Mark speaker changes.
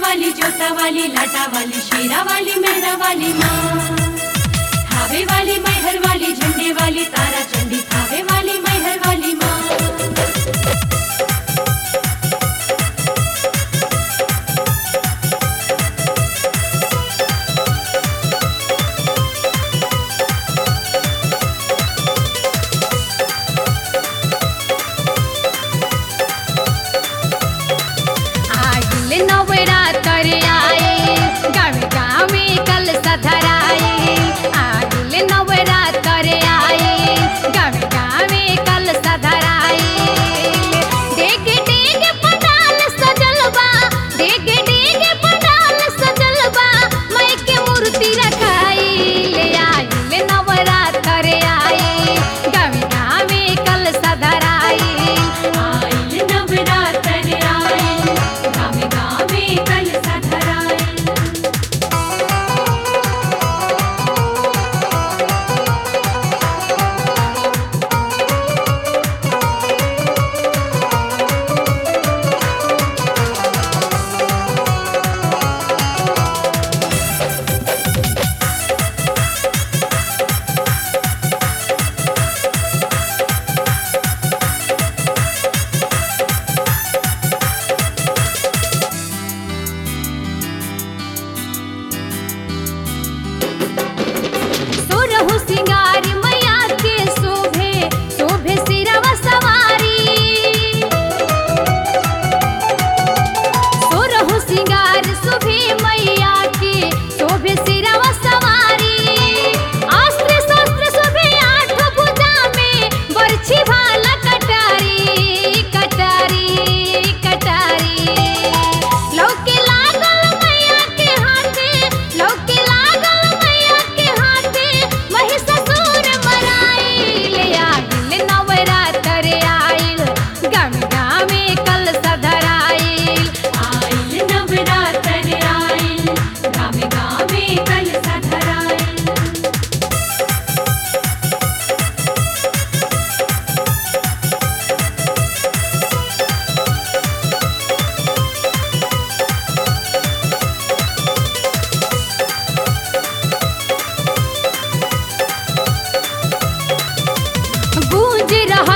Speaker 1: वाली जोता वाली लाटा वाली शेरा वाली मेहरा वाली माँ थावे वाली मैहर वाली झंडे वाली तारा चंडी थावे वाली मैहर वाली माँ
Speaker 2: आगिल नवरात्र आए गावे गावे कल सधराए आगिल नवरात्र आए गावे गावे कल सधराए डेग डेग पंडाल सजल बा डेग डेग पंडाल सजल बा माई के मूर्ति रखाई ले आइल नवरात्र आए गावे गावे कल सधराए
Speaker 1: आइल नवरात्र आइल गावे गावे कल सधराइल
Speaker 2: सुरहु सिंगार मैया के शोभे शोभे सिरवा सवारी सुरहु सिंगार शोभे मैया के शोभे सिरवा सवारी अस्त्र शस्त्र शोभे आठ भुजा में बरछी भाला कटारी कटारी कटारी लौके लागल मैया के हाथे लौके लागल मैया के हाथे महिषासुर मराइल आइल नवरात्र आइल गावे गावे कल सधराइल
Speaker 1: आइल नवरात्र आइल गावे गावे कल सधराइल
Speaker 2: गूंज रहल